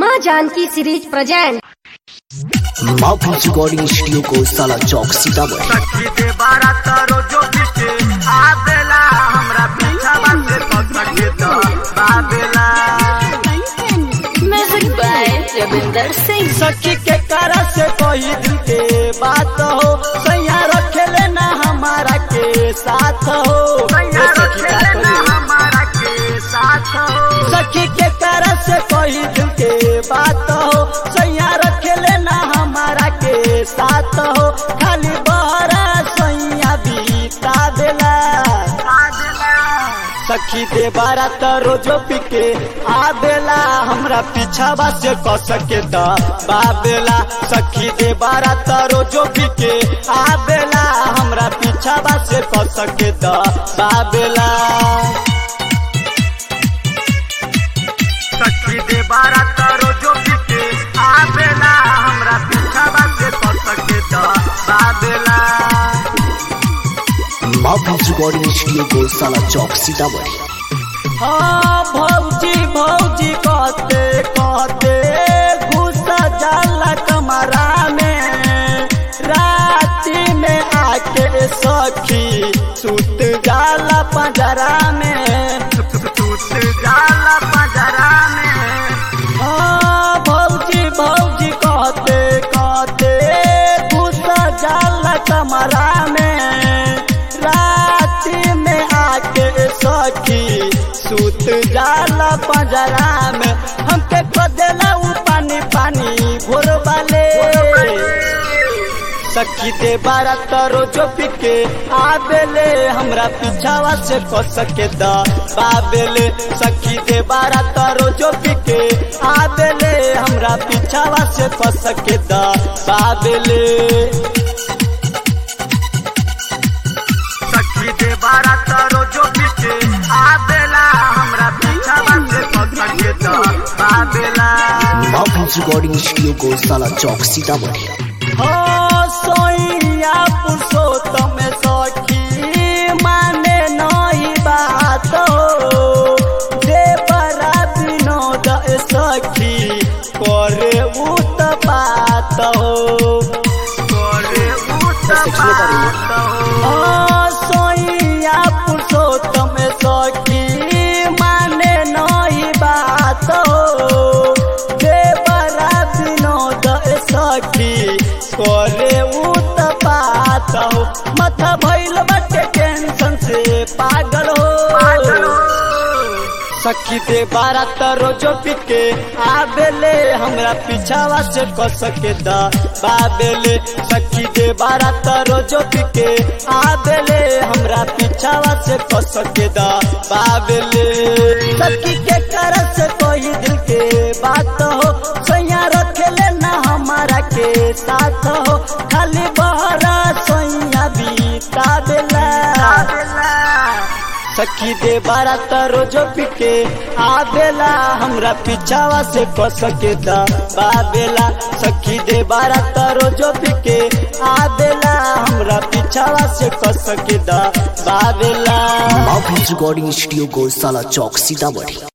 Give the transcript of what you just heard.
माँ Janaki series present माफी recording studio को साला चौक सीतामढ़ी सखी दे बारा तारो जो पीछे आबेला हमरा पीछा बासे पसके तो बाबेला म्यूजिक बाय रविंदर सिंह सखी के कारण से कोई दिल के बात हो सैया रखे लेना हमारा के साथ हो सैया रखे लेना हमारा के साथ हो सखी के कारण से कोई दिल के बात हो सैया रखे लेना हमारा के साथ हो खाली बहरा सैया बीता देला सखी दे बारा त रोजो पिके आबेला हमरा पीछावा से क सके त बाबेला सखी दे बारा त रोजो पिके आबेला हमरा पीछावा से क सके त बाबेला सखी दे बारा त रोजो पिके आबेला हमरा पीछावा से क सके त बाबेला माफी रिकॉर्डिंग स्टूडियो को साला चौक सीतामढ़ी हाँ भौजी भौजी कहते कहते घुसा जाला कमरा में राती में आके सखी सुत जाला पंजरा में सुत जाला पंजरा में हाँ भौजी भौजी कहते कहते घुसा जाला कमरा में राती में आके सखी सुत जाला पंजरा में हमके खोदेला उ पानी पानी भोर वाले सखी दे बारा तरो जो पिके आबेले हमरा पीछावा से को सके द बाबेले सखी दे बारा तरो जो पिके आबेले हमरा पीछावा से को सके द बाबेले सखी दे बारा तारो जो पीछे आबेला हमरा पीछा बासे पकड़े तो आबेला माफी रिकॉर्डिंग स्टूडियो को साला चौक सीतामढ़ी हो सोइया पुरुषोत्तम सखी माने नई बात हो दे बड़ा विनोद सखी करे उत बात हो करे उत बात हो सोइया पुरुषोत्तम सखी माने नई बात हो देवरा विनोद सखी करे उत बात हो माथा भइल बाटे टेंशन से पागल हो सखी दे बारा तरो जो पिके आबेले हमरा पीछावा से क सके द बाबेले सखी दे बारा तरो जो पिके आबेले हमरा पीछावा से क सके द बाबेले सखी के कर से कोई दिल के बात हो सैया रखे लेना हमारा के साथ हो खाली बहरा सैया बीता देला सखी दे बारा तरो जो पिके आबेला हमरा पीछावा से क सके द बाबेला सखी दे बारा तरो जो पिके आबेला हमरा पीछावा से क सके द बाबेला माफी रिकॉर्डिंग स्टूडियो को साला चौक सीतामढ़ी